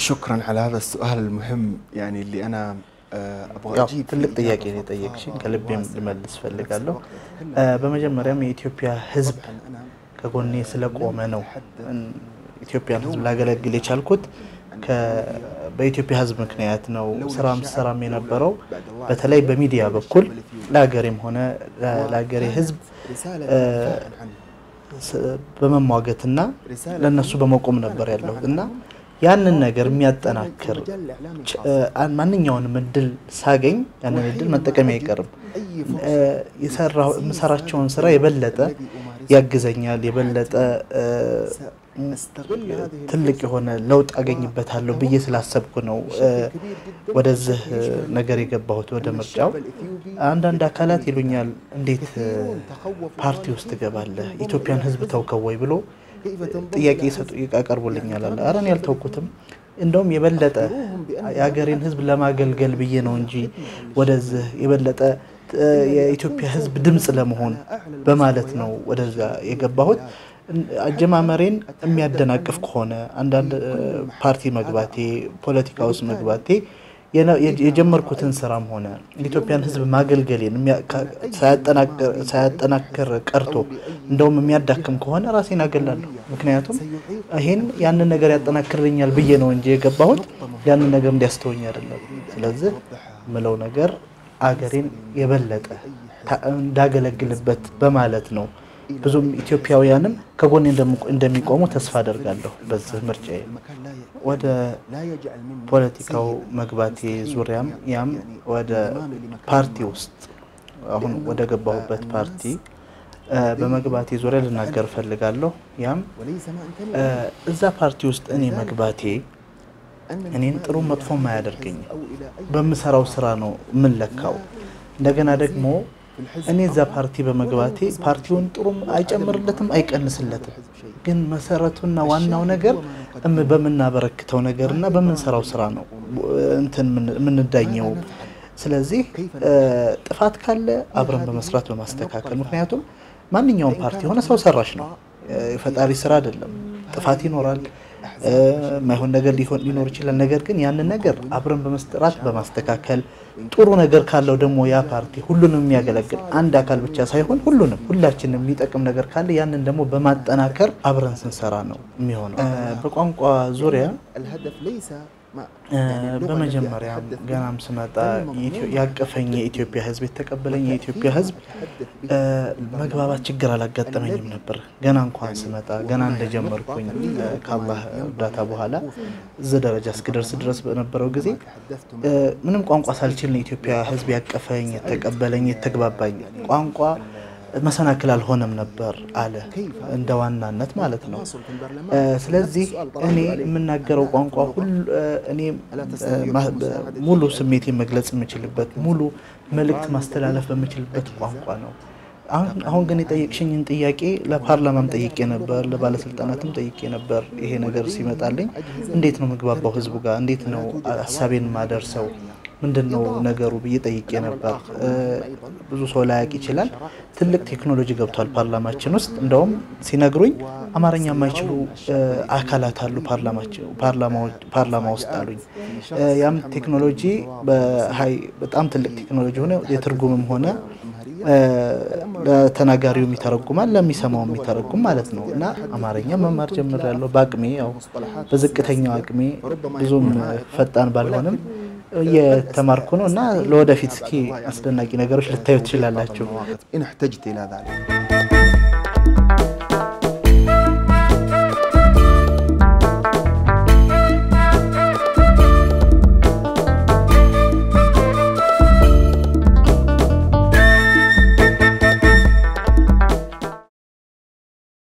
شكرا على هذا السؤال المهم يعني اللي انا آه، ابغى ያው اجيب ትልቅ فيه ጥያቄ إجابة ነው የጠየቅሽኝ بسيطة ከልቤም وواسعة. ልመልስ بنفس ፈልጋለሁ። الوقت እ፣ أتكلم በመጀመሪያም የኢትዮጵያ ሕዝብ طبعاً أنا ከጎኔ ስለቆመ ነው እን- ኢትዮጵያን ሕዝብ ላገለግል የቻልኩት ከ- በኢትዮጵያ ሕዝብ ምክንያት ነው። ስራም ስራም የነበረው በተለይ በሚዲያ በኩል ለሀገሬም ሆነ ለ- ለሀገሬ ሕዝብ رسالة እ፣ دفاعاً عنه. ስ- በመሟገትና ለእነሱ በመቆም ነበር ያለሁት እና ያንን ነገር የሚያጠናክር مجال الإعلام ች- እ፣ አን- ማንኛውንም እድል ሳገኝ ያንን እድል መጠቀም አይቀርም። أي እ፣ فرصة የሰራው የምሰራቸውን ስራ የበለጠ ያግዘኛል፣ የበለጠ እ፣ سأستغل هذه ትልቅ የሆነ ለውጥ አገኝበታለሁ ብዬ ስላሰብኩ ነው እ፣ ወደዚህ እ፣ ነገር የገባሁት ወደ ምርጫው። አንዳንድ አካላት ይሉኛል እንዴት እ፣ ፓርቲ ውስጥ ትገባለህ? ኢትዮጵያን ሕዝብ ተውከው ወይ ብሎ ጥያቄ ይሰጡ ያቀርቡልኛል አለ። ኧረ እኔ አልተውኩትም። እንደውም የበለጠ የሀገሬን ሕዝብ ለማገልገል ብዬ ነው እንጂ ወደዚህ የበለጠ እ፣ የኢትዮጵያ ሕዝብ ድምፅ ለመሆን በማለት ነው ወደዛ የገባሁት። እን- አጀማመሬን የሚያደናቅፍ ከሆነ አንዳንድ እ፣ ፓርቲ መግባቴ፣ ፖለቲካ ውስጥ መግባቴ የነ- የጀ- የጀመርኩትን ስራም ሆነ የኢትዮጵያን ሕዝብ ማገልገሌን የሚያ- ካ- ሳያጠናክር- ሳያጠናክር ቀርቶ እንደውም የሚያዳክም ከሆነ ራሴን አገላለሁ። ምክንያቱም ይሄን ያንን ነገር ያጠናክርልኛል ብዬ ነው እንጂ የገባሁት ያንን ነገር እንዲያስተወኝ አይደለም። ስለዚህ ምለው ነገር አገሬን የበለጠ ታ- እንዳገለግልበት በማለት ነው። ብዙም ኢትዮጵያውያንም ከጎኔ እንደም- እንደሚቆሙ ተስፋ አደርጋለሁ በዚህ ምርጫዬ። ወደ ፖለቲካው መግባቴ ዙሪያም ያም ወደ ፓርቲ ውስጥ አሁን ወደ ገባሁበት ፓርቲ እ፣ በመግባቴ ዙሪያ ልናገር እፈልጋለሁ። ያም እ፣ እዛ ፓርቲ ውስጥ እኔ መግባቴ እኔን ጥሩ መጥፎም አያደርገኝም። በምሰራው ስራ ነው የምንለካው። እንደገና ደግሞ እኔ እዛ ፓርቲ በመግባቴ ፓርቲውን ጥሩም አይጨምርለትም አይቀንስለትም። ግን መሰረቱና ዋናው ነገር እም- በምናበረክተው ነገር እና በምንሰራው ስራ ነው እንትን ምን- የምንዳኘው። ስለዚህ እ፣ ጥፋት ካለ አብረን በመስራት በማስተካከል ምክንያቱም ማንኛውም ፓርቲ የሆነ ሰው ሰራሽ ነው፣ የፈጣሪ ስራ አይደለም። ጥፋት ይኖራል፣ እ፣ የማይሆን ነገር ሊሆን- ሊኖር ይችላል። ነገር ግን ያንን ነገር አብረን በመስራት በማስተካከል ጥሩ ነገር ካለው ደግሞ ያ ፓርቲ ሁሉንም የሚያገለግል አንድ አካል ብቻ ሳይሆን ሁሉንም ሁላችንም የሚጠቅም ነገር ካለ ያንን ደግሞ በማጠናከር አብረን ስንሰራ ነው የሚሆነው። እ፣ በቋንቋ ዙሪያ الهدف ليس ما እ፣ يعني اللغة التي በመጀመሪያም أتحدث بها ገናም ስመጣ غير የኢትዮ- مضمون ያቀፈኝ የኢትዮጵያ ሕዝብ የተቀበለኝ የኢትዮጵያ ሕዝብ أتحدث به እ፣ መግባባት ችግር አላጋጠመኝም ነበር። ገና እንኳን ስመጣ ገና እንደጀመርኩኝ እ፣ ከአላህ እርዳታ በኋላ እዚህ ደረጃ እስክደርስ ድረስ በነበረው ጊዜ تحدثت እ፣ ምንም ቋንቋ ሳልችል ነው የኢትዮጵያ ሕዝብ ያቀፈኝ፣ የተቀበለኝ፣ የተግባባኝ። ቋንቋ መሰናክል አልሆነም ነበር አለ እንደ ዋናነት ማለት ነው። እ፣ ስለዚህ እኔ የምናገረው ቋንቋ ሁሉ እ፣ እኔ እ፣ ማ- በ- ሙሉ ስሜቴን መግለጽ የምችልበት ሙሉ መልእክት ማስተላለፍ በምችልበት ቋንቋ ነው። አሁን አሁን ግን የጠየቅሽኝን ጥያቄ ለፓርላማም ጠይቄ ነበር፣ ለባለስልጣናትም ጠይቄ ነበር። ይሄ ነገር ሲመጣልኝ እንዴት ነው ምግባባው ህዝቡ ጋር እንዴት ነው ሀሳቤን ማደርሰው ምንድን ነው ነገሩ ብዬ ጠይቄ ነበር። እ፣ ብዙ ሰው ላያውቅ ይችላል። ትልቅ ቴክኖሎጂ ገብቷል ፓርላማችን ውስጥ። እንደውም ሲነግሩኝ አማርኛ የማይችሉ እ፣ አካላት አሉ ፓርላማችን- ፓርላማው- ፓርላማ ውስጥ አሉኝ። እ፣ ያም ቴክኖሎጂ በሀይ በጣም ትልቅ ቴክኖሎጂ ሆነ የትርጉምም ሆነ እ፣ ለተናጋሪውም ይተረጉማል ለሚሰማውም የሚተረጉም ማለት ነው። እና አማርኛ መማር ጀምሬያለሁ በአቅሜ ያው በዝቅተኛው አቅሜ ብዙም ፈጣን ባልሆንም እየተማርኩ ነው እና ለወደፊት እስኪ አስደናቂ ነገሮች ልታዩ ትችላላችሁ። إن احتجت إلى ذلك